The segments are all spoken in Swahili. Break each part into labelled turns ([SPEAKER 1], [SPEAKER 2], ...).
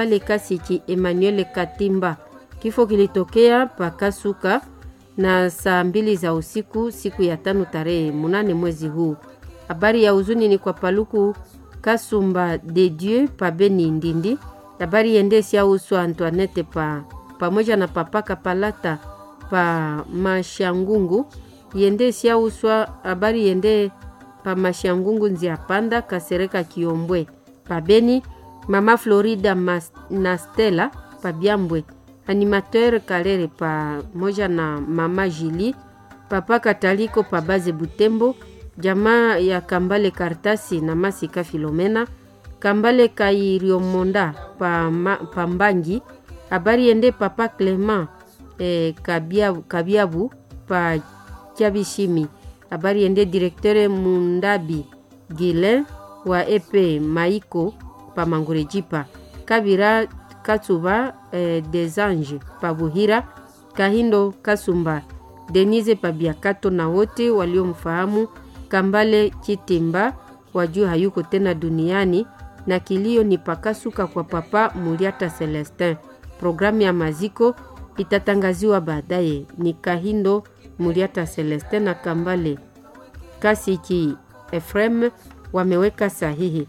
[SPEAKER 1] Kambale Kasiki Emmanuel Katimba. Kifo kilitokea Pakasuka na saa mbili za usiku siku ya tano tarehe munane mwezi huu. Habari ya huzuni ni kwa Paluku Kasumba de Dieu pa Beni Ndindi. Habari yende siauswa Antoinette pa pamoja na papaka Palata pa Mashangungu yende siauswa. Habari yende pa Mashangungu nzia panda Kasereka Kiombwe pa Beni. Mama Florida Mas, na Stella pa Byambwe animateur Kalere pamoja na mama Jili papa Kataliko pa Baze Butembo jamaa ya Kambale Kartasi na Masika Filomena Kambale Kairiomonda pa, ma, pa Mbangi habari ende papa Clement eh, Kabiabu, Kabiabu pa Kiabishimi habari ende directeur Mundabi Gile wa epe Maiko pa Mangurejipa Kabira Katsuba eh, des Anges pa Buhira Kahindo Kasumba Denise Pabiakato na wote waliomfahamu Kambale Chitimba wajua hayuko tena duniani na kilio ni pakasuka kwa papa Muliata Celestin. Programu ya maziko itatangaziwa baadaye. Ni Kahindo Muliata Celestin na Kambale Kasiki Efrem wameweka sahihi.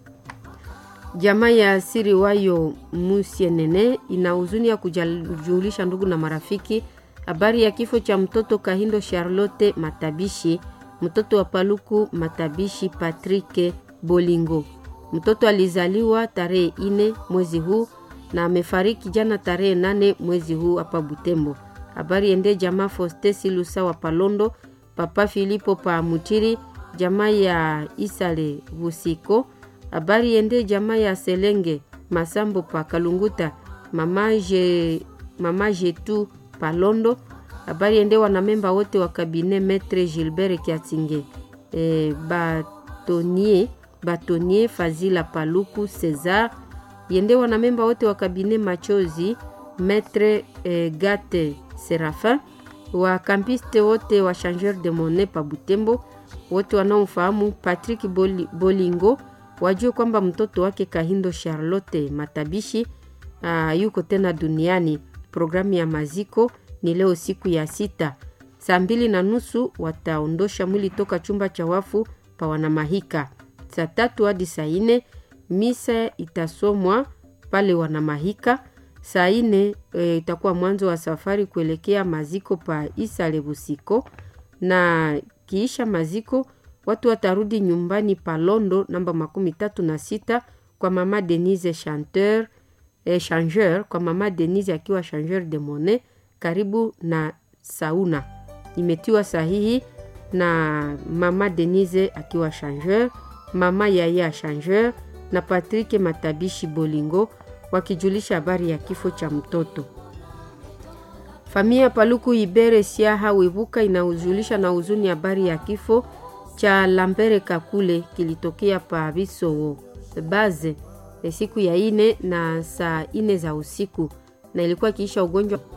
[SPEAKER 1] Jamaa ya asiri wayo Musienene ina huzuni ya kujulisha ndugu na marafiki habari ya kifo cha mtoto Kahindo Charlotte Matabishi, mtoto wa Paluku Matabishi Patrick Bolingo. Mtoto alizaliwa tarehe ine mwezi huu na amefariki jana tarehe nane mwezi huu hapa Butembo. Habari ende jamaa Foste Silusa wa Palondo, papa Filipo pa Mutiri, jamaa ya Isale Busiko habari yende jamaa ya Selenge Masambo pa Kalunguta, mama je, mama Jetu Palondo. Habari yende wanamemba wote wa kabine Metre Gilbert Kiatinge e, Batonier, Batonier Fazila Paluku Cesar yende wanamemba wote wa kabine Machozi Metre e, Gate Serafin wa kampiste wote wa changeur de monnaie pa Butembo, wote wanaomfahamu Patrick Boli, Bolingo wajue kwamba mtoto wake Kahindo Charlotte Matabishi uh, yuko tena duniani. Programu ya maziko ni leo siku ya sita saa mbili na nusu wataondosha mwili toka chumba cha wafu pa Wanamahika. Saa tatu hadi saa ine misa itasomwa pale Wanamahika. Saa ine e, itakuwa mwanzo wa safari kuelekea maziko pa Isale Busiko, na kiisha maziko watu watarudi nyumbani pa Londo namba makumi tatu na sita kwa mama Denise chanteur, eh, changeur kwa mama Denise akiwa changeur de monnaie karibu na sauna. Imetiwa sahihi na mama Denise akiwa changeur, mama Yaya changeur na Patrick Matabishi Bolingo wakijulisha habari ya kifo cha mtoto. Familia Paluku Ibere Siaha Wibuka inahuzulisha na huzuni habari ya kifo cha Lambere Kakule kilitokea pa Bisowo baze siku ya ine na saa ine za usiku, na ilikuwa kiisha ugonjwa